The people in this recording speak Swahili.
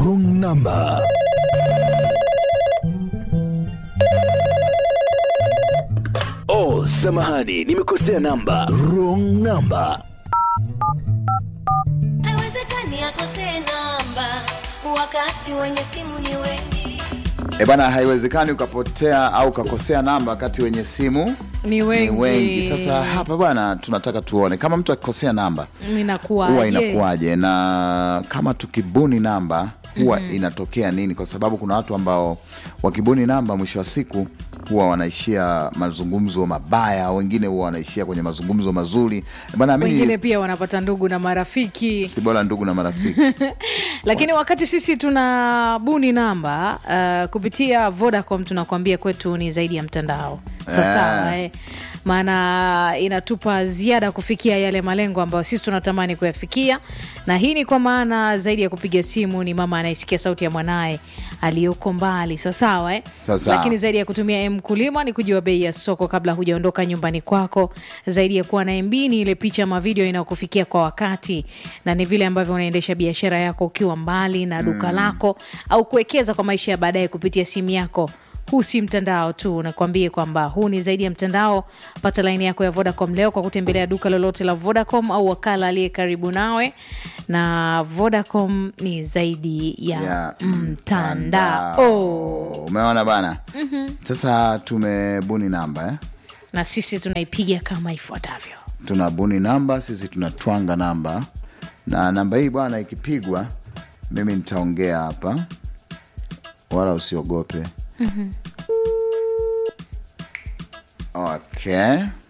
wrong number. Oh, samahani, nimekosea namba. Wrong number. haiwezekani akosee namba wakati wenye simu ni wengi E bana, haiwezekani ukapotea au ukakosea namba wakati wenye simu ni wengi, ni wengi. Sasa hapa bwana, tunataka tuone kama mtu akikosea namba inakuwa huwa inakuwaje, na kama tukibuni namba huwa inatokea nini? Kwa sababu kuna watu ambao wakibuni namba, mwisho wa siku huwa wanaishia mazungumzo mabaya, wengine huwa wanaishia kwenye mazungumzo mazuri bana. wengine Mimi pia wanapata ndugu na marafiki si bora ndugu na marafiki lakini wakati sisi tuna buni namba uh, kupitia Vodacom tunakuambia kwetu ni zaidi ya mtandao sawasawa eh. maana inatupa ziada kufikia yale malengo ambayo sisi tunatamani kuyafikia na hii ni kwa maana zaidi ya kupiga simu ni mama anayesikia sauti ya mwanaye aliyoko mbali sawasawa eh. Sawasawa. lakini zaidi ya kutumia mkulima ni kujua bei ya soko kabla hujaondoka nyumbani kwako zaidi ya kuwa na MB ni ile picha ama video inayokufikia kwa wakati na ni vile ambavyo unaendesha biashara yako ukiwa mbali na duka lako au kuwekeza kwa maisha ya baadaye kupitia simu yako huu si mtandao tu nakwambie kwamba huu ni zaidi ya mtandao pata laini yako ya vodacom leo kwa kutembelea duka lolote la vodacom au wakala aliye karibu nawe na vodacom ni zaidi ya, ya mtandao Umeona bana? Sasa tumebuni namba eh? na sisi tunaipiga kama ifuatavyo tunabuni namba sisi tunatwanga namba na namba hii bwana ikipigwa mimi nitaongea hapa wala usiogope okay